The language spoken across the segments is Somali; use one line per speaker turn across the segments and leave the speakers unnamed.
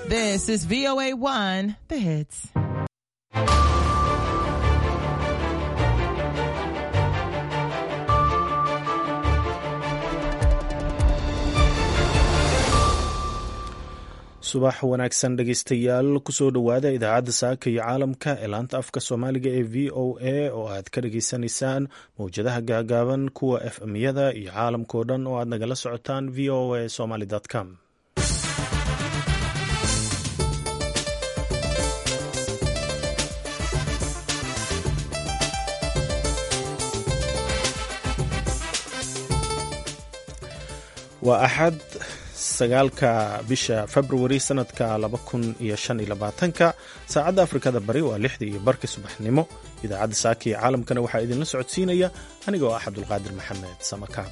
This is VOA1, the hits.
subax wanaagsan dhegeystayaal kusoo dhowaada idaacadda saaka iyo caalamka ee laanta afka soomaaliga ee v o a oo aad ka dhageysanaysaan mowjadaha gaagaaban kuwa f m-yada iyo caalamkao dhan oo aad nagala socotaan v o a somaly com waa axad sagaalka bisha februari sanadka laba kun iyo shan iyo labaatanka saacadda afrikada bari waa lixdii iyo barkii subaxnimo idaacadda saaka iyo caalamkana waxaa idinla socodsiinaya aniga oo ah cabdulqaadir maxamed samakaab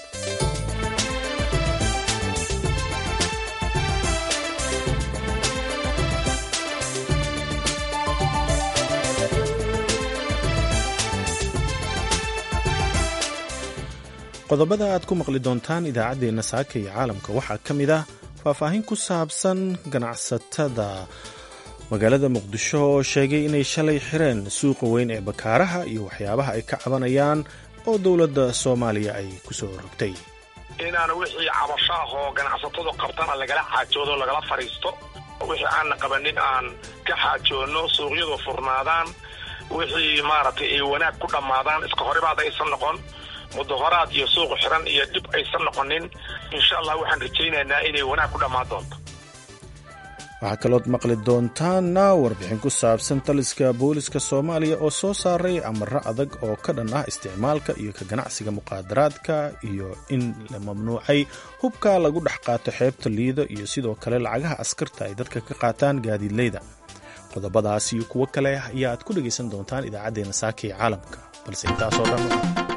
qodobada aad ku maqli doontaan idaacaddeenna saaka iyo caalamka waxaa ka mid ah faahfaahin ku saabsan ganacsatada magaalada muqdisho oo sheegay inay shalay xireen suuqa weyn ee bakaaraha iyo waxyaabaha ay ka cabanayaan oo dowladda soomaaliya ay ku soo rogtay
inaan wixii cabasho ah oo ganacsatadu qabtana lagala xaajoodo lagala fadhiisto wixii aanna qabanin aan ka xaajoonno suuqyadu furnaadaan wixii maaragtay ay wanaag ku dhammaadaan iska horibaad aysan noqon mudahoraad iyo suuq xiran iyo dhib aysan noqonin insha allah waxaan rajaynaynaa inay wanaag ku dhammaan doonto
waxaa kalood maqli doontaana warbixin ku saabsan taliska booliska soomaaliya oo soo saaray amaro adag oo ka dhan ah isticmaalka iyo ka ganacsiga muqaadaraadka iyo in la mamnuucay hubka lagu dhex qaato xeebta liido iyo sidoo kale lacagaha askarta ay dadka ka qaataan gaadiidleyda qodobadaas iyo kuwo kale ayaa aad ku dhegaysan doontaan idaacaddeenna saaka ee caalamka balse intaasoo dhan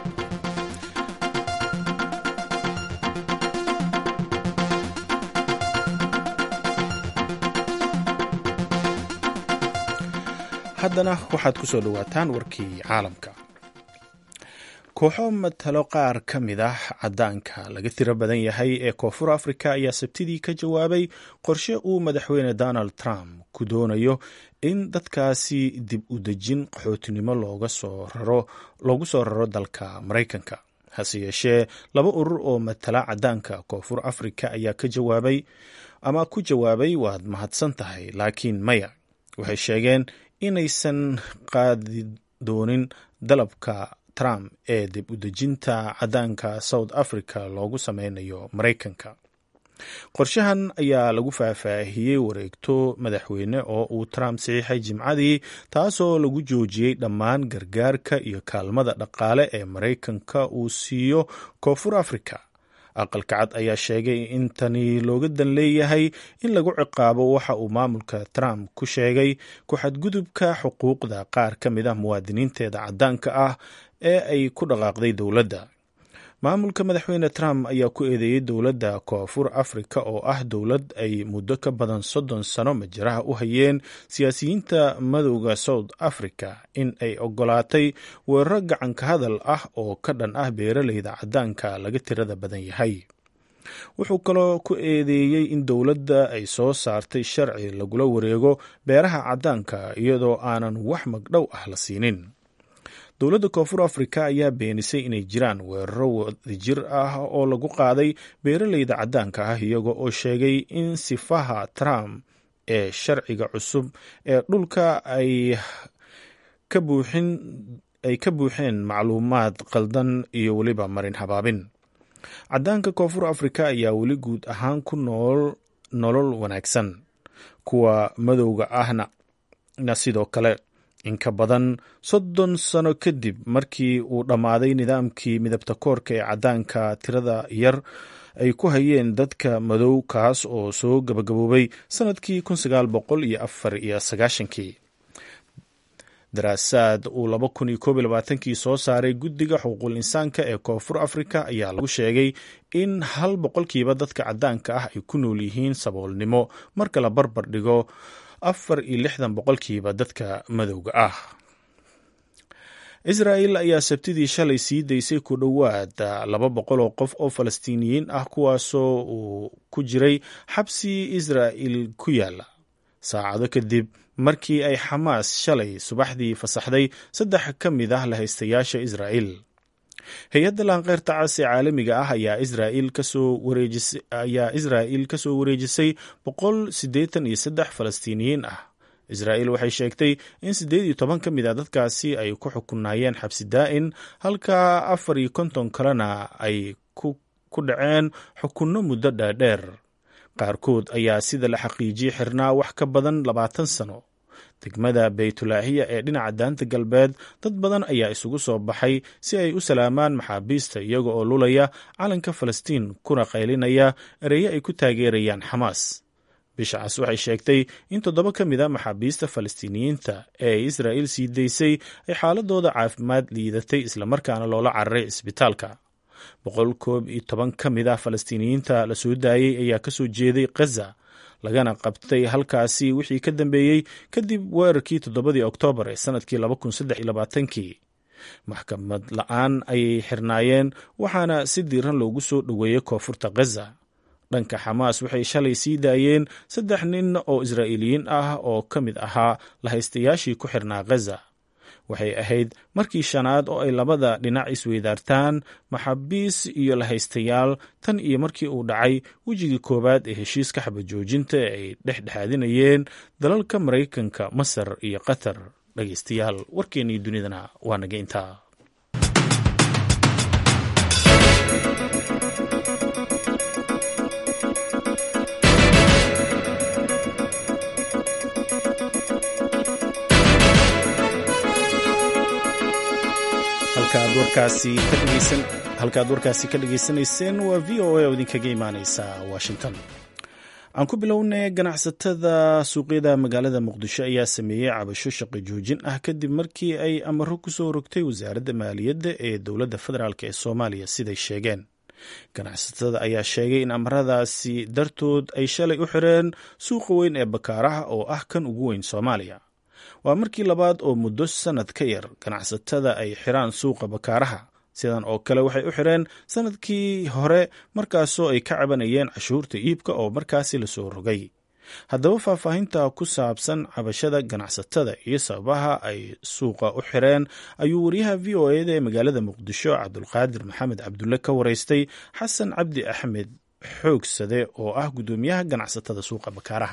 haddana waxaad ku soo dhowaataan warkii caalamka kooxo matalo qaar ka mid ah caddaanka laga tiro badan yahay ee koonfur afrika ayaa sabtidii ka jawaabay qorshe uu madaxweyne donald trump ku doonayo in dadkaasi dib u dejin qaxootinimo loogu soo raro dalka maraykanka hase yeeshee laba urur oo matala caddaanka koonfur afrika ayaa ka jawaabay ama ku jawaabay waad mahadsan tahay laakiin maya waxay sheegeen inaysan qaadi doonin dalabka trump ee dib u dejinta caddaanka south africa loogu sameynayo maraykanka qorshahan ayaa lagu faahfaahiyey wareegto madaxweyne oo uu trump saxiixay jimcadii taasoo lagu joojiyey dhammaan gargaarka iyo kaalmada dhaqaale ee maraykanka uu siiyo koonfur africa aqalka cad ayaa sheegay in tani looga dan leeyahay in lagu ciqaabo waxa uu maamulka trump ku sheegay ku-xadgudubka xuquuqda qaar ka mid ah muwaadiniinteeda caddaanka ah ee ay ku dhaqaaqday dowladda maamulka madaxweyne trump ayaa ku eedeeyey dowladda koonfur afrika oo ah dowlad ay muddo ka badan soddon sano majaraha u hayeen siyaasiyiinta madowda south africa in ay ogolaatay weeraro gacanka hadal ah oo ka dhan ah beeraleyda caddaanka laga tirada badan yahay wuxuu kaloo ku eedeeyey in dowladda ay soo saartay sharci lagula wareego beeraha caddaanka iyadoo aanan wax magdhow ah la siinin dowladda koonfur afrika ayaa beenisay inay jiraan weeraro wadajir ah oo lagu qaaday beeraleyda caddaanka ah iyaga oo sheegay in sifaha trump ee sharciga cusub ee dhulka ay ay ka buuxeen macluumaad qaldan iyo weliba marin habaabin caddaanka koonfur afrika ayaa weli guud ahaan ku nool nolol wanaagsan kuwa madowga ahna na sidoo kale in ka badan soddon sano kadib markii uu dhammaaday nidaamkii midabta koorka ee caddaanka tirada yar ay ku hayeen dadka madow kaas oo soo gabagaboobay sannadkii kun sagaal boqol iyo afar iyo sagaashankii daraasaad uu laba kun iyo koob iyo labaatankii soo saaray guddiga xuquuqul insaanka ee koonfur afrika ayaa lagu sheegay in hal boqolkiiba dadka caddaanka ah ay ku nool yihiin saboolnimo marka la barbar dhigo afar iyo lixdan boqolkiiba dadka madowga ah israa'il ayaa sabtidii shalay sii daysay ku dhowaad laba boqol oo qof oo falastiiniyiin ah kuwaasoo uu ku jiray xabsi israa'il ku yaala saacado kadib markii ay xamaas shalay subaxdii fasaxday saddex ka mid ah lahaystayaasha israa'il hay-adda laanqeyrta cas ee caalamiga ah ayaa israa'il kasoo wareejisay ayaa israa'il ka soo wareejisay boqol siddeetan iyo saddex falastiiniyiin ah israa'il waxay sheegtay in siddeed iyo toban ka mid a dadkaasi ay ku xukunaayeen xabsi daa'in halka afar iyo konton kalena ay ku dhaceen xukunno muddo dheerdheer qaarkood ayaa sida la xaqiijiyey xirnaa wax ka badan labaatan sano degmada baytulaahiya ee dhinaca daanta galbeed dad badan ayaa isugu soo baxay si ay u salaamaan maxaabiista iyaga oo lulaya calanka falastiin kuna qaylinaya ereyo ay ku taageerayaan xamaas bishacaas waxay sheegtay in toddoba ka mid a maxaabiista falastiiniyiinta ee ay israa'iil sii daysay ay xaaladooda caafimaad liidatay islamarkaana loola cararay cisbitaalka boqol koob iyo toban ka mid ah falastiiniyiinta la soo daayey ayaa ka soo jeeday khaza lagana qabtay halkaasi wixii ka dambeeyey kadib weerarkii toddobadii oktoobar ee sanadkii laba kun saddex iyo labaatankii maxkamad la-aan ayay xirnaayeen waxaana si diiran loogu soo dhoweeyey koonfurta khaza dhanka xamaas waxay shalay sii daayeen saddex nin oo israa'iiliyiin ah oo ka mid ahaa lahaystayaashii ku xirnaa khaza waxay ahayd markii shanaad oo ay labada dhinac isweydaartaan maxaabiis iyo lahaystayaal tan iyo markii uu dhacay wejigii koowaad ee heshiiska xabajoojinta ee ay dhexdhexaadinayeen dalalka maraykanka masar iyo qatar dhegaystayaal warkeennii dunidana waa naga intaa halkaad warkaasi ka dhageysanayseen waa v o a oo idinkaga imaaneysa washington aan ku bilownay ganacsatada suuqyada magaalada muqdisho ayaa sameeyey cabasho shaqo joojin ah kadib markii ay amaro kusoo rogtay wasaaradda maaliyadda ee dowladda federaalk ee soomaaliya siday sheegeen ganacsatada ayaa sheegay in amaradaasi dartood ay shalay u xireen suuqa weyn ee bakaaraha oo ah kan ugu weyn soomaaliya waa markii labaad oo muddo sannad ka yar ganacsatada ay xiraan suuqa bakaaraha sidan oo kale waxay u xireen sannadkii hore markaasoo ay ka cabanayeen cashuurta iibka oo markaasi lasoo rogay haddaba faahfaahinta ku saabsan cabashada ganacsatada iyo sababaha ay suuqa u xireen ayuu wariyaha v o eda ee magaalada muqdisho cabdulqaadir maxamed cabdulle ka waraystay xasan cabdi axmed xoogsade oo ah guddoomiyaha ganacsatada suuqa bakaaraha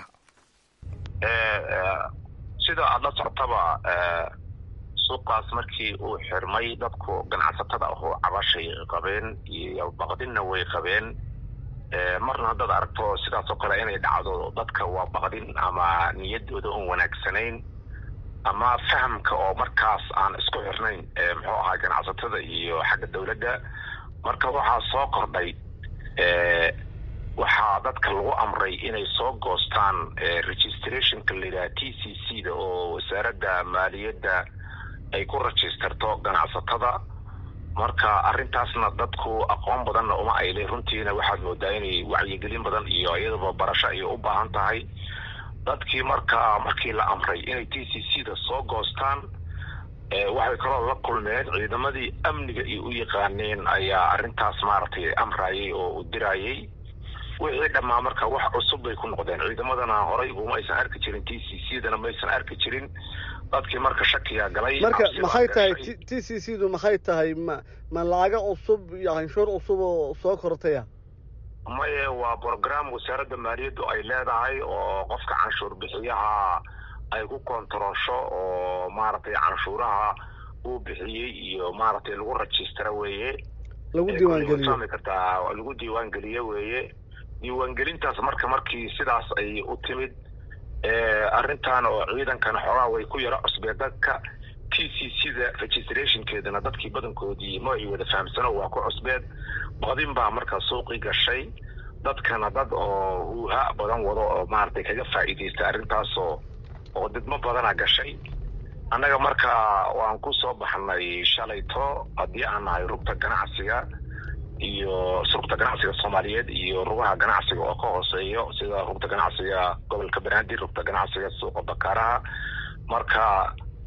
sida aada la soctaba suuqaas markii uu xirmay dadku ganacsatada ahoo cabashay qabeen iyo baqdinna way qabeen marna haddaad aragto sidaas oo kale inay dhacdo dadka waa baqdin ama niyadooda oon wanaagsanayn ama fahamka oo markaas aan isku xirnayn muxuu ahaa ganacsatada iyo xagga dowladda marka waxaa soo kordhay waxaa dadka lagu amray inay soo goostaan registrationka layidhaha t c c da oo wasaaradda maaliyadda ay ku registerto ganacsatada marka arrintaasna dadku aqoon badanna uma ayle runtiina waxaad moodaa inay wacyigelin badan iyo iyadaba barasho ay u baahan tahay dadkii marka markii la amray inay t c c da soo goostaan waxay kaloo la kulmeen ciidamadii amniga ay u yaqaaneen ayaa arrintaas maaragtay amrayay oo u dirayay wixii dhammaa marka wax cusub bay ku noqdeen ciidamadana horay uma aysan arki jirin t c c dana maysan arki jirin dadkii marka shakiyaa galay
marka maxay tahay t c c du maxay tahay ma ma lacaga cusub iyo canshuur cusub oo soo kortaya
maye waa brogram wasaaradda maaliyaddu ay leedahay oo qofka canshuur bixiyaha ay ku kontarosho oo maaragtay canshuuraha uu bixiyey iyo maaragtay lagu rajistara weeye
lagu diiwaangeliyo
fahmi kartaa lagu diiwaangeliye weeye diiwaangelintaas marka markii sidaas ay u timid arrintan oo ciidankan xoogaa way ku yaro cusbeen dadka t c c da registrationkeedana dadkii badankoodii ma ay wada fahamsano waa ku cusbeed badin baa marka suuqii gashay dadkana dad oo huuha badan wado oo maaragtay kaga faa'iidaysta arrintaasoo oo didmo badana gashay annaga marka waan ku soo baxnay shalayto haddii aan nahay rugta ganacsiga iyo rugta ganacsiga soomaaliyeed iyo rugaha ganacsiga oo ka hooseeyo sida rugta ganacsiga gobolka banaadir rugta ganacsiga suuqa bakaaraha marka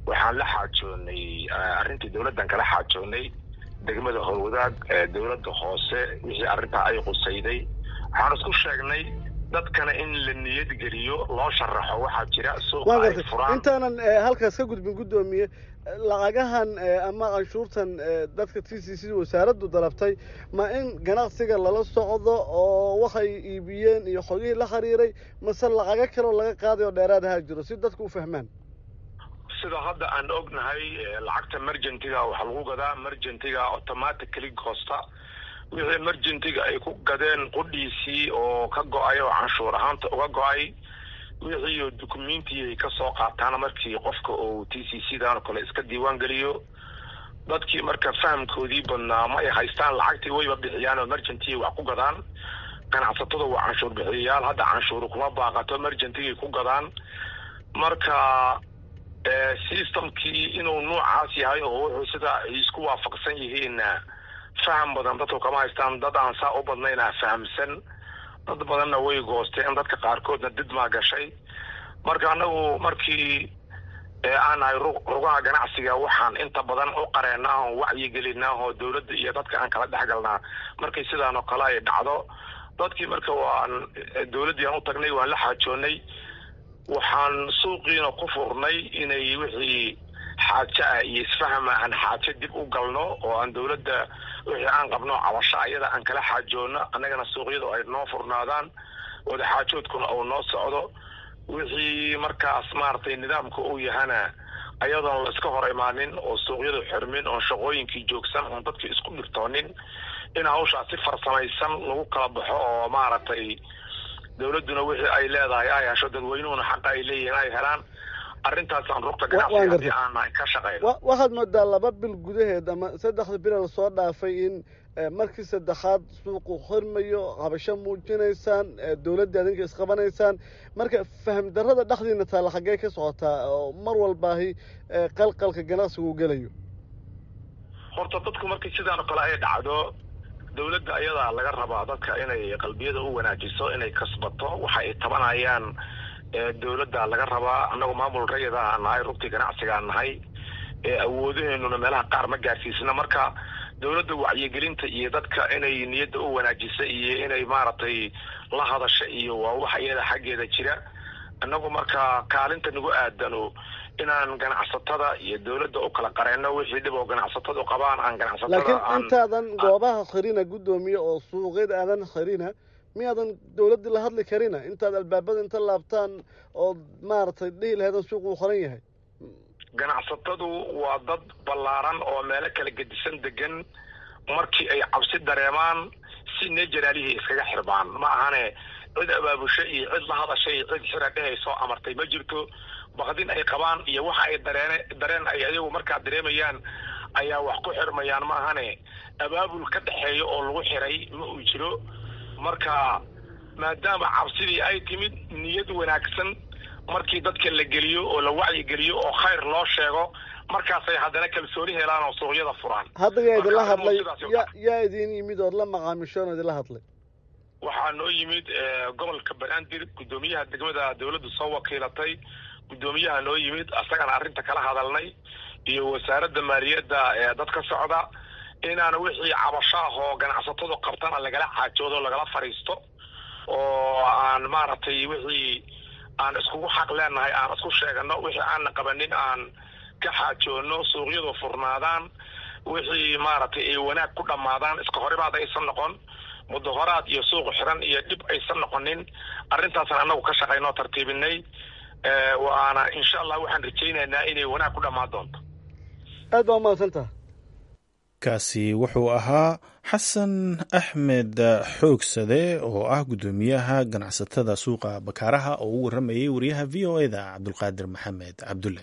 waxaan la xaajoonay arrintii dowladdan kala xaajoonay degmada howlwadaag dowladda hoose wixii arrintaa ay qusayday waxaan isku sheegnay dadkana in la niyad geliyo loo sharaxo waxaa jira suuqa ay furaan
intaanan halkaas ka gudbin guddoomiye lacagahan ama canshuurtan dadka t c c wasaaraddu dalabtay ma in ganacsiga lala socdo oo waxay iibiyeen iyo xogihii la xiriiray mase lacago kaleo laga qaaday oo dheeraad ahaa jiro si dadku u fahmaan
sida hadda aan ognahay lacagta mergentiga waxaa lagu gadaa mergentiga automatically goosta wixii mergentiga ay ku gadeen qudhiisii oo ka go-ay oo canshuur ahaanta uga go-ay wixii dukumenti ay kasoo qaataan markii qofka uu t c c dan oo kale iska diiwaan geliyo dadkii marka fahamkoodii badnaa ma ay haystaan lacagtii wayba bixiyaan oo mergentigay wax ku gadaan ganacsatada waa canshuur bixiyayaal hadda canshuur kuma baaqato mergentigay ku gadaan marka systemkii inuu noocaas yahay oo wuxuu sida ay isku waafaqsan yihiinna faham badan dadku kama haystaan dad aan saa u badnayna fahamsan dad badanna way goosteen dadka qaarkoodna didmaa gashay marka anagu markii aan nahay rugaha ganacsiga waxaan inta badan u qareenaa oo wacyigelinaa oo dowladda iyo dadka aan kala dhexgalnaa markay sidaan oo kale ay dhacdo dadkii marka waan dowladdii aan u tagnay waan la xaajoonay waxaan suuqiina ku furnay inay wixii xaajo ah iyo isfahama aan xaajo dib u galno oo aan dowladda wixii aan qabno cabasho ayada aan kala xaajoono annagana suuqyadu ay noo furnaadaan wada xaajoodkuna uu noo socdo wixii markaas maaragtay nidaamka uu yahana ayadoon la iska hor imaanin oo suuqyadu xirmin oon shaqooyinkii joogsan oon dadkii isku dhirtoonin in hawshaas si farsamaysan lagu kala baxo oo maaragtay dowladduna wixii ay leedahay ay hesho dadweynuhuna xaqa ay leeyihiin ay helaan arrintaasaan rugta ganacsiga haddii aan nahay ka shaqayno
waxaad moodaa laba bil gudaheed ama saddexda bil lasoo dhaafay in markii saddexaad suuqu xirmayo habasho muujinaysaan dowladda adinka isqabanaysaan marka faham darrada dhexdiina taalla xaggee ka socotaa oo mar walbaahi qalqalka ganacsigu gelayo
horta dadku markii sidaan oo kale ay dhacdo dowladda ayadaa laga rabaa dadka inay qalbiyada u wanaajiso inay kasbato waxa ay tabanayaan dowladda laga rabaa annagu maamul rayada nahay rugtii ganacsigaa nahay awoodaheenuna meelaha qaar ma gaarsiisna marka dowladda wacyigelinta iyo dadka inay niyadda u wanaajisa iyo inay maaragtay la hadasha iyo waa wax iyada xaggeeda jira annagu marka kaalinta nagu aadano inaan ganacsatada iyo dowladda u kala qareenno wixii dhib oo ganacsatadu qabaan aan ganacsatada
laakiin intaadan goobaha khirina guddoomiye oo suuqyada aadan khirina miyaadan dowladdii la hadli karina intaad albaabada inta laabtaan oo maaragtay dhihi laheedan suuquu qoran yahay
ganacsatadu waa dad ballaaran oo meelo kala gedisan degan markii ay cabsi dareemaan si nejaraalihii iskaga xirbaan ma ahane cid abaabusho iyo cid la hadashay cid xira dhehay soo amartay ma jirto bakdin ay qabaan iyo waxa ay dareene dareen ay ayagu markaa dareemayaan ayaa wax ku xirmayaan ma ahane abaabul ka dhexeeya oo lagu xiray ma uu jiro marka maadaama cabsidii ay timid niyad wanaagsan markii dadka la geliyo oo la wacyigeliyo oo khayr loo sheego markaasay haddana kalsooni helaan oo suuqyada furaan
hadda yaa idinla hadlay ya yaa idin yimid ood la macaamishoon oo idinla hadlay
waxaa noo yimid gobolka banaadir guddoomiyaha degmada dowladdu soo wakiilatay guddoomiyaha noo yimid asagana arrinta kala hadalnay iyo wasaaradda maaliyadda ee dad ka socda inaan wixii cabasho ah oo ganacsatadu qabtana lagala xaajoodo lagala fadhiisto oo aan maaragtay wixii aan iskugu xaq leenahay aan isku sheegano wixii aanna qabanin aan ka xaajoono suuqyadu furnaadaan wixii maaragtay ay wanaag ku dhammaadaan iska horimaad aysan noqon mudahoraad iyo suuq xiran iyo dhib aysan noqonin arrintaasna annagu ka shaqaynoo tartiibinay waana insha allah waxaan rajaynaynaa inay wanaag ku dhammaan doonto
aad baa umahadsantaha
kaasi wuxuu ahaa xasan axmed xoogsade oo ah guddoomiyaha ganacsatada suuqa bakaaraha oo u waramayay wariyaha v o eda cabdulqaadir maxamed cabdulle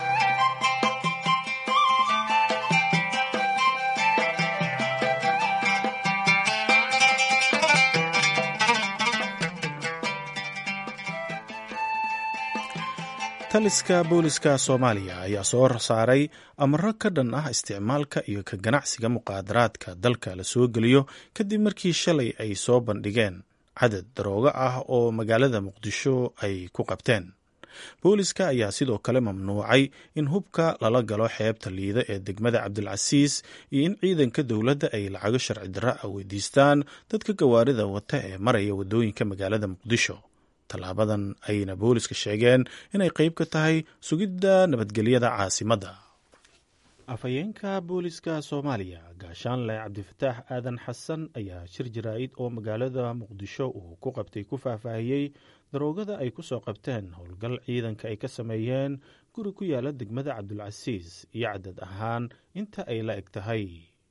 taliska booliska soomaaliya ayaa soo saaray amaro ka dhan ah isticmaalka iyo ka ganacsiga muqaadaraadka dalka la soo geliyo kadib markii shalay ay soo bandhigeen cadad daroogo ah oo magaalada muqdisho ay ku qabteen booliska ayaa sidoo kale mamnuucay in hubka lala galo xeebta liida ee degmada cabdilcasiis iyo in ciidanka dowladda ay lacago sharci darra ah weydiistaan dadka gawaarida wata ee maraya waddooyinka magaalada muqdisho tallaabadan ayna booliska sheegeen inay qayb ka tahay sugidda nabadgelyada caasimadda afhayeenka booliska soomaaliya gaashaanle cabdifataax aadan xasan ayaa shir jaraa'id oo magaalada muqdisho uu ku qabtay ku faahfaahiyey daroogada ay ku soo qabteen howlgal ciidanka ay ka sameeyeen guri ku yaala degmada cabdulcasiis iyo cadad ahaan inta ay la eg tahay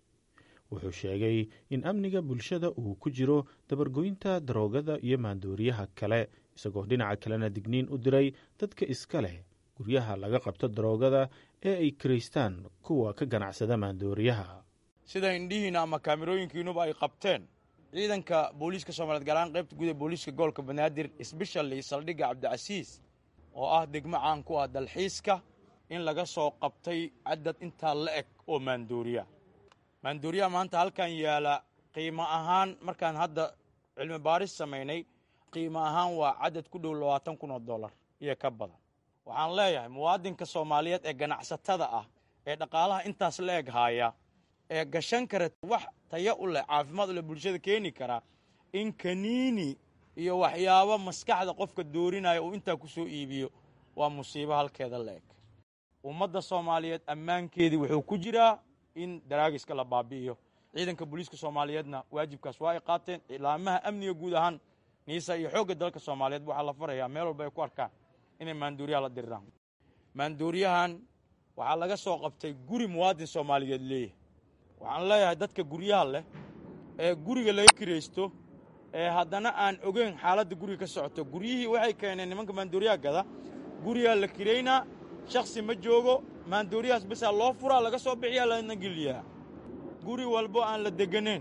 wuxuu sheegay in amniga bulshada uu ku jiro dabargoynta daroogada iyo maandooriyaha kale isagoo dhinaca kalena digniin u diray dadka iska leh guryaha laga qabto daroogada ee ay kiraystaan kuwa ka ganacsada maandooriyaha
sida indhihiina ama kaamirooyinkiinuba ay qabteen ciidanka booliiska soomaliyeed gaar ahaan qaybta guud ee booliiska gobolka banaadir sbeshali saldhigga cabdicasiis oo ah degmo caan ku ah dalxiiska in laga soo qabtay cadad intaa la eg oo maandooriya maandooriyaha maanta halkan yaala qiimo ahaan markaan hadda cilmi baaris samaynay qiimo ahaan waa cadad ku dhow labaatan kun oo dollar iyo ka badan waxaan leeyahay muwaadinka soomaaliyeed ee ganacsatada ah ee dhaqaalaha intaas la eg haaya ee gashan kara wax taya u leh caafimaad u leh bulshada keeni karaa in kaniini iyo waxyaabo maskaxda qofka doorinaya uu intaa ku soo iibiyo waa musiibo halkeeda la eg ummadda soomaaliyeed ammaankeedii wuxuu ku jiraa in daraagiska la baabi'iyo ciidanka booliiska soomaaliyeedna waajibkaas waa ay qaateen ilaamaha amniga guud ahaan niisa iyo xoogga dalka soomaaliyeed waxaa la farayaa meel walba ay ku arkaan inay maanduuriyaha la diriraan maanduuriyahan waxaa laga soo qabtay guri muwaadin soomaaliyeed leeyahay waxaan leeyahay dadka guryaha leh ee guriga laga kiraysto ee haddana aan ogeyn xaaladda guriga ka socoto guryihii waxay keeneen nimanka maanduuriyaha gada gurigaa la kiraynaa shakhsi ma joogo maanduuriyahaas basaa loo furaa laga soo bixiyaa lana geliyaa guri walbo aan la degganayn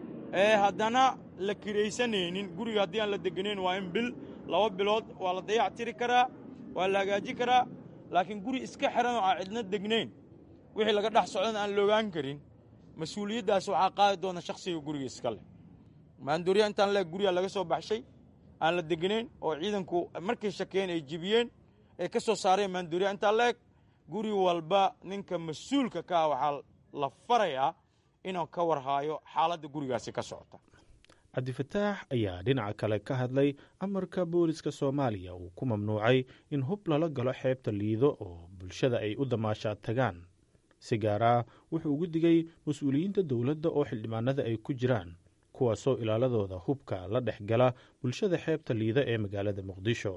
ee haddana la kiraysanaynin guriga haddii aan la degganayn waa in bil laba bilood waa la dayac tiri karaa waa la hagaaji karaa laakiin guri iska xiran oo aan cidna degnayn wixii laga dhex socdana aan loogaan karin mas-uuliyaddaas waxaa qaadi doona shakhsiga guriga iska leh maanduuriya intaan leeg guriga laga soo baxshay aan la degnayn oo ciidanku markay shakeen ay jibiyeen ay ka soo saareen maanduuriya intaan leeg guri walba ninka mas-uulka ka ah waxaa la farayaa inuu ka warhaayo xaaladda gurigaasi ka socota
cabdifataax ayaa dhinaca kale ka hadlay amarka booliska soomaaliya uu ku mamnuucay in hub lala galo xeebta liido oo bulshada ay u damaashaad tagaan si gaar ah wuxuu ugu digay mas-uuliyiinta dowladda oo xildhibaanada ay ku jiraan kuwaasoo ilaaladooda hubka la dhex gala bulshada xeebta liida ee magaalada muqdisho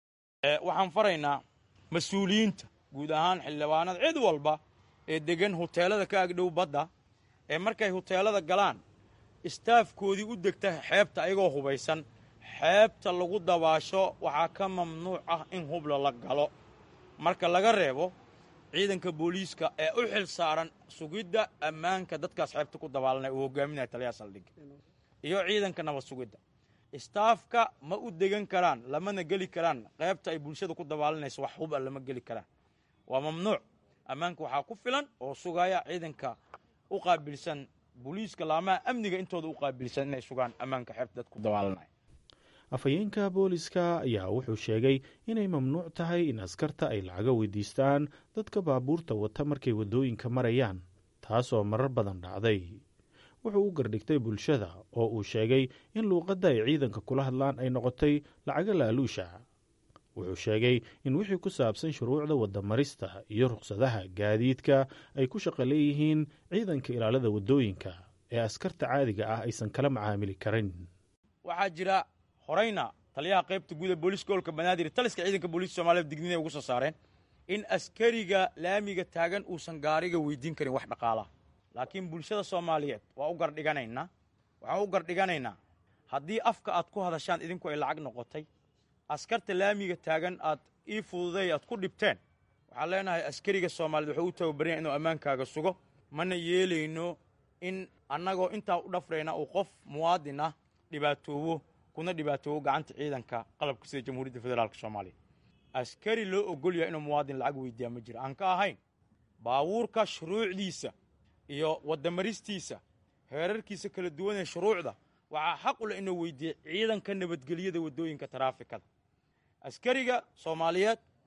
waxaan faraynaa mas-uuliyiinta guud ahaan xildhibaanada cid walba ee degan huteelada ka agdhow badda ee markay huteelada galaan istaafkoodii u degta xeebta ayagoo hubaysan xeebta lagu dabaasho waxaa ka mamnuuc ah in hubla la galo marka laga reebo ciidanka booliiska ee u xil saaran sugidda ammaanka dadkaas xeebta ku dabaalanaya uu hogaaminaya taliyaha saldhigga iyo ciidanka nabad sugidda istaafka ma u degan karaan lamana geli karaan qaybta ay bulshada ku dabaalanayso wax huba lama geli karaan waa mamnuuc ammaanka waxaa ku filan oo sugaya ciidanka u qaabilsan booliiska laamaha amniga intooda u qaabilsan inay sugaan ammaanka xeebta dadku dabaalanaya
afhayeenka booliska ayaa wuxuu sheegay inay mamnuuc tahay in askarta ay lacaga weydiistaan dadka baabuurta wata markay waddooyinka marayaan taasoo marar badan dhacday wuxuu u gardhigtay bulshada oo uu sheegay in luuqadda ay ciidanka kula hadlaan ay noqotay lacaga laaluusha wuxuu sheegay in wixii ku saabsan shuruucda waddamarista iyo ruqsadaha gaadiidka ay ku shaqo leeyihiin ciidanka ilaalada waddooyinka ee askarta caadiga ah aysan kala macaamili karin
waxaa jira horayna taliyaha qaybta guud ee booliiska gobolka banaadir taliska ciidanka booliiska soomaaliyed digniinay ugu soo saareen in askariga laamiga taagan uusan gaariga weydiin karin wax dhaqaalaha laakiin bulshada soomaaliyeed waa u gardhiganaynaa waxaan u gardhiganaynaa haddii afka aad ku hadashaan idinku ay lacag noqotay askarta laamiga taagan aad ii fududay aad ku dhibteen waxaan leenahay askariga soomaaliyeed wuxuu u tababaranya inuu ammaankaaga sugo mana yeelayno in annagoo intaa u dhafrayna uu qof muwaadin ah dhibaatoobo kuna dhibaatoobo gacanta ciidanka qalabka sida jamhuuriyadda federaalka soomaaliya askari loo ogol yahay inuu muwaadin lacag weydiiyaa ma jiro aan ka ahayn baabuurka shuruucdiisa iyo waddamaristiisa heerarkiisa kala duwan ee shuruucda waxaa xaq u leh inuu weydiiya ciidanka nabadgelyada waddooyinka taraafikada askariga soomaaliyeed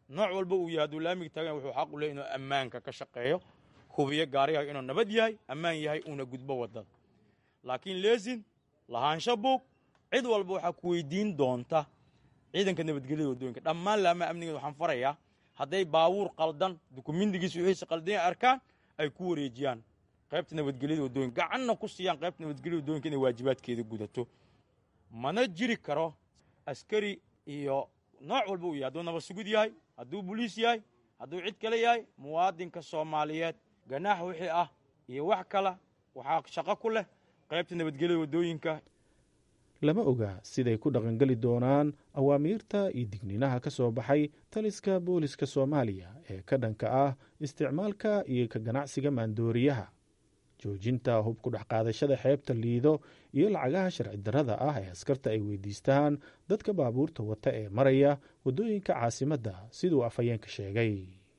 nooc walba uu yahay hadduu laamiga taagan wuxuu xaq u leey inuu ammaanka ka shaqeeyo hubiyo gaariga inuu nabad yahay ammaan yahay uuna gudbo waddada laakiin leesin lahaansho buug cid walba waxaa ku weydiin doonta ciidanka nabadgelyada waddooyinka dhammaan laamaha amnigeed waxaan farayaa hadday baabuur qaldan dukumindigiisa wixiisa qaldan arkaan ay ku wareejiyaan qaybta nabadgelyada waddooyinka gacanna ku siiyaan qaybta nabadgelyada waddooyinka inay waajibaadkeeda gudato mana jiri karo askari iyo nooc walba uu yahay hadduu nabad sugud yahay hadduu boliis yahay hadduu cid kale yahay muwaadinka soomaaliyeed ganaax wixii ah iyo wax kale waxaa shaqo ku leh qaybta nabadgelyada waddooyinka
lama oga siday ku dhaqangeli doonaan awaamiirta iyo digniinaha ka soo baxay taliska booliska soomaaliya ee ka dhanka ah isticmaalka iyo ka ganacsiga maandooriyaha joojinta hub ku dhex qaadashada xeebta liido iyo lacagaha sharci darrada ah ee askarta ay weydiistaan dadka baabuurta wata ee maraya waddooyinka caasimadda siduu afhayeenka sheegay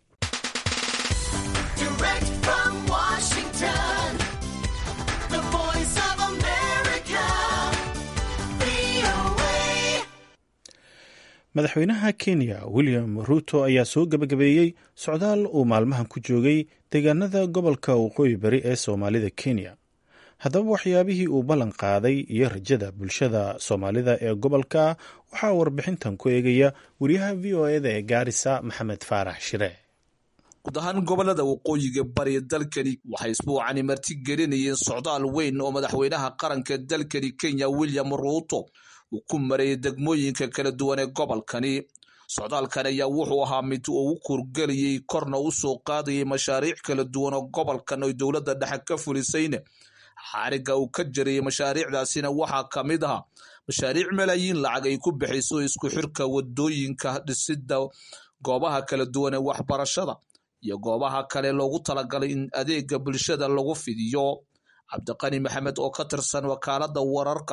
madaxweynaha kenya william ruuto ayaa soo gebagabeeyey socdaal uu maalmahan ku joogay deegaanada gobolka waqooyi bari ee soomaalida kenya haddaba waxyaabihii uu ballan qaaday iyo rajada bulshada soomaalida ee gobolka waxaa warbixintan ku eegaya wariyaha v o eda ee gaarisa maxamed faarax shire
guud ahaan gobolada waqooyiga bari dalkani waxay isbuucani marti gelinayeen socdaal weyn oo madaxweynaha qaranka dalkani kenya william ruuto uu ku marayay degmooyinka kala duwan ee gobolkani socdaalkan ayaa wuxuu ahaa mid uu u kurgelayay korna u soo qaadayay mashaariic kala duwan oo gobolkan oy dowladda dhexe ka fulisayna xariga uu ka jarayay mashaariicdaasina waxaa ka mid ahaa mashaariic malaayiin lacag ay ku bixayso isku xirka wadooyinka dhisidda goobaha kala duwan ee waxbarashada iyo goobaha kale loogu talagalay in adeega bulshada lagu fidiyo cabdiqani maxamed oo ka tirsan wakaalada wararka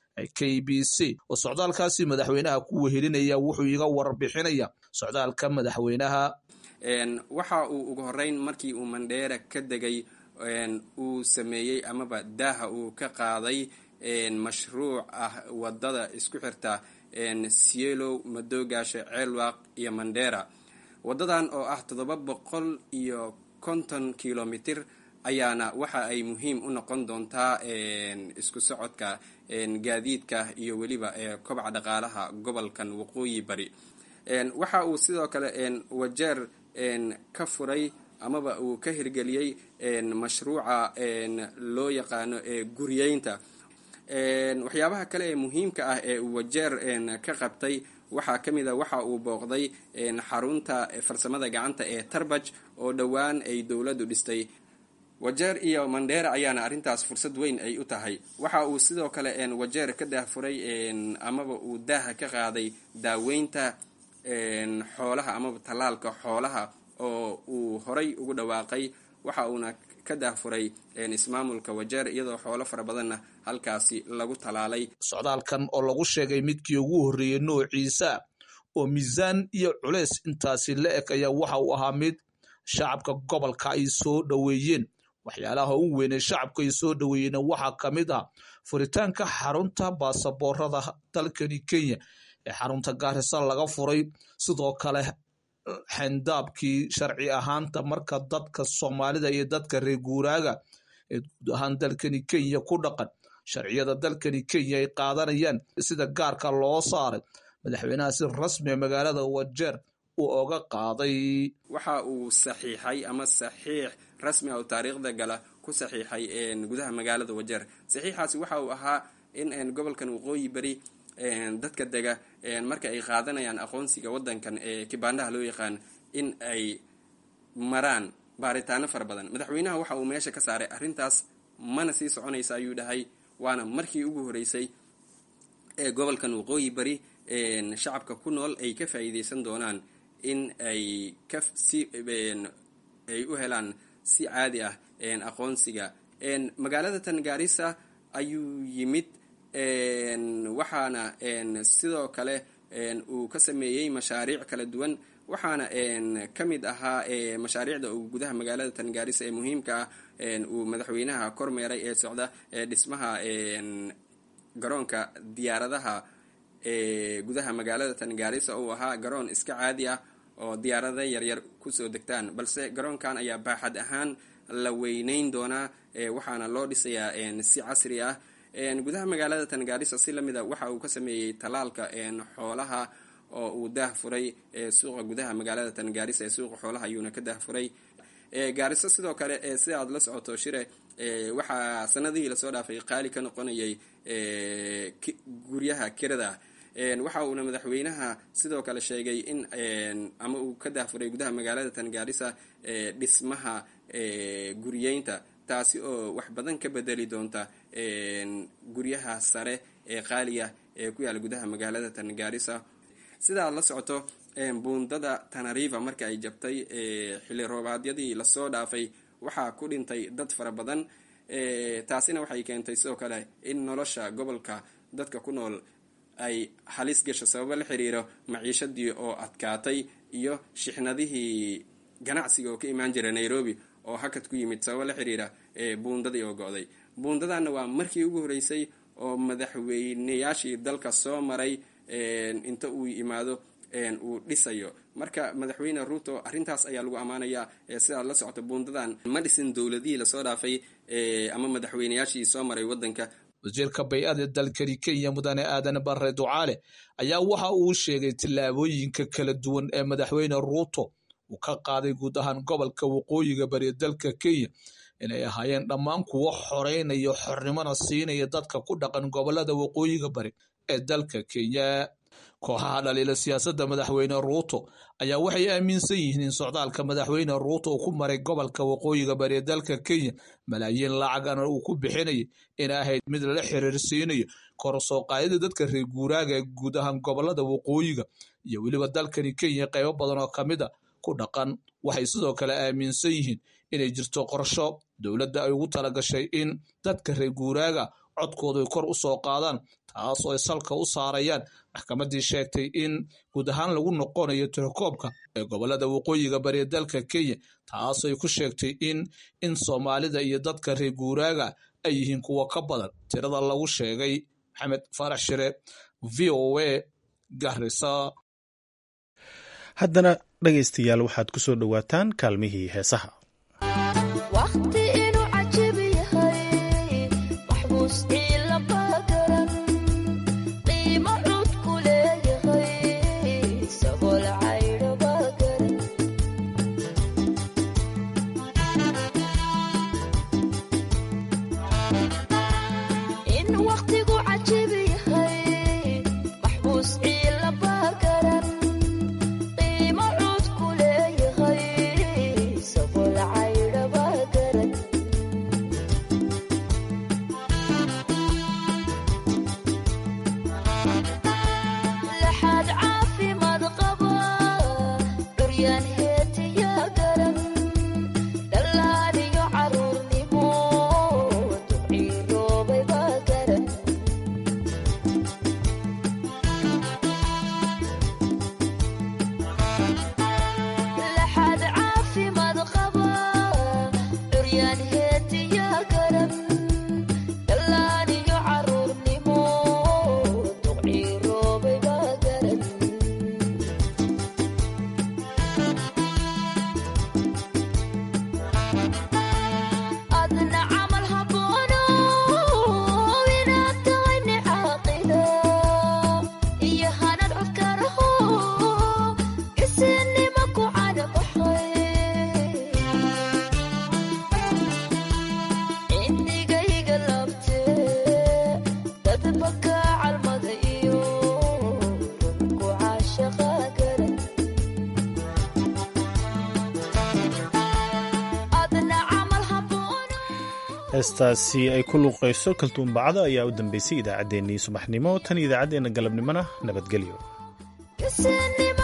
k b c oo socdaalkaasi madaxweynaha ku wehelinaya wuxuu iga warbixinaya socdaalka madaxweynaha
waxa uu ugu horeyn markii uu mandheera ka degay uu sameeyey amaba daaha uu ka qaaday mashruuc ah wadada isku xirta sielow madoogaasha ceelwaaq iyo mandheera wadadan oo ah toddoba boqol iyo konton kilomitir ayaana waxa ay muhiim u noqon doontaa isku socodka gaadiidka iyo weliba kobaca dhaqaalaha gobolkan waqooyi bari waxa uu sidoo kale wajeer ka furay amaba uu ka hirgeliyey mashruuca loo yaqaano guryeynta waxyaabaha kale ee muhiimka ah ee uu wajeer ka qabtay waxaa ka mid a waxa uu booqday xarunta farsamada gacanta ee tarbaj oo dhowaan ay dowladdu dhistay wajeer iyo mandheera ayaana arrintaas fursad weyn ay u tahay waxa uu sidoo kale wajeer ka daahfuray amaba uu daaha ka qaaday daaweynta xoolaha amaba tallaalka xoolaha oo uu horay ugu dhawaaqay waxa uuna ka daahfuray ismaamulka wajeer iyadoo xoolo fara badanna halkaasi lagu talaalay
socdaalkan oo lagu sheegay midkii ugu horreeyey noociisa oo miisaan iyo culeys intaasi la eg ayaa waxa uu ahaa mid shacabka gobolka ay soo dhoweeyeen waxyaalaha u weynee shacabka ay soo dhoweeyeen waxaa ka mid ah furitaanka xarunta baasaboorada dalkani kenya ee xarunta gaarisa laga furay sidoo kale xendaabkii sharci ahaanta marka dadka soomaalida iyo dadka reer guuraaga ee guud ahaan dalkani kenya ku dhaqan sharciyada dalkani kenya ay qaadanayaan sida gaarka loo saaray madaxweynaha si rasmiga magaalada wajeer uu oga qaaday
waxa uu saxiixay ama saxiix rasmi ah oo taariikhda gala ku saxiixay gudaha magaalada wajeer saxiixaasi waxa uu ahaa in gobolkan waqooyi beri dadka dega marka ay qaadanayaan aqoonsiga wadankan ee kibaandhaha loo yaqaan in ay maraan baaritaano fara badan madaxweynaha waxa uu meesha ka saaray arrintaas mana sii soconaysa ayuu dhahay waana markii ugu horeysay ee gobolkan waqooyi bari shacabka ku nool ay ka faa'iideysan doonaan in ay ka si ay u helaan si caadi ah aqoonsiga magaalada tangaarisa ayuu yimid waxaana sidoo kale uu ka sameeyey mashaariic kala duwan waxaana ka mid ahaa mashaariicda uu gudaha magaalada tangaarisa ee muhiimka ah uu madaxweynaha kormeeray ee socda dhismaha garoonka diyaaradaha ee gudaha magaalada tangaarisa uu ahaa garoon iska caadi ah oo diyaarada yaryar kusoo degtaan balse garoonkan ayaa baaxad ahaan la weyneyn doonaa waxaana loo dhisayaa si casri ah gudaha magaalada tangaarisa si lamid a waxa uu ka sameeyey talaalka xoolaha oo uu daah furay suuqa gudaha magaalada tangaarisa ee suuqa xoolaha ayuuna ka daah furay gaariso sidoo kale sida aad la socoto shire waxaa sanadihii lasoo dhaafay qaali ka noqonayay guryaha kirada waxa uuna madaxweynaha sidoo kale sheegay in ama uu ka dahfuray gudaha magaalada tangaarisa dhismaha guriyeynta taasi oo wax badan ka bedeli doonta guryaha sare ee qaaliya ee ku yaala gudaha magaalada tangaarisa sida aad la socoto buundada tanariva marka ay jabtay xilli roobaadyadii lasoo dhaafay waxaa ku dhintay dad fara badan taasina waxay keentay sidoo kale in nolosha gobolka dadka ku nool ay halis gasho sababo la xiriiro maciishadii oo adkaatay iyo shixnadihii ganacsiga oo ka imaan jira nairobi oo hakad ku yimid sababo la xiriira buundadii oo go-day buundadana waa markii ugu horeysay oo madaxweyneyaashii dalka soo maray inta uu imaado uu dhisayo marka madaxweyne ruuto arrintaas ayaa lagu ammaanayaa sidaad la socoto buundadan ma dhisin dowladihii lasoo dhaafay ama madaxweyneyaashii soo maray wadanka
wasiirka bay-ada dalkani kenya mudane aadan bare ducaale ayaa waxa uu sheegay tillaabooyinka kala duwan ee madaxweyne ruuto uu ka qaaday guud ahaan gobolka waqooyiga bari dalka kenya inay ahaayeen dhammaan kuwo xoreynaya xornimona siinaya dadka ku dhaqan gobolada waqooyiga bari ee dalka kenya kooxaha dhaliila siyaasadda madaxweyne ruuto ayaa waxay aaminsan yihiin in socdaalka madaxweyne ruuto uu ku maray gobolka waqooyiga bari ee dalka kenya malaayiin lacagana uu ku bixinayo in ahayd mid lala xiriirsiinayo kor soo qaadida dadka reer guuraaga ee guud ahaan gobolada waqooyiga iyo weliba dalkani kenya qaybo badan oo kamid a ku dhaqan waxay sidoo kale aaminsan yihiin inay jirto qorsho dowladda ay ugu talagashay in dadka reer guuraaga codkoodu ay kor u soo qaadaan taas oo ay salka u saarayaan maxkamaddii sheegtay in guud ahaan lagu noqonayo tirakoobka ee gobolada waqooyiga bari dalka kenya taas ay ku sheegtay in in soomaalida iyo dadka reer guuraaga ay yihiin kuwo ka badan tirada lagu sheegay maxamed farax shire v o a garisa
haddana dhegaystayaal waxaad ku soo dhowaataan kaalmihii heesaha heestaasi ay ku luuqayso kaltuunbacda ayaa u dambeysay idaacaddeenii subaxnimo tan idaacaddeenna galabnimona nabadgelyo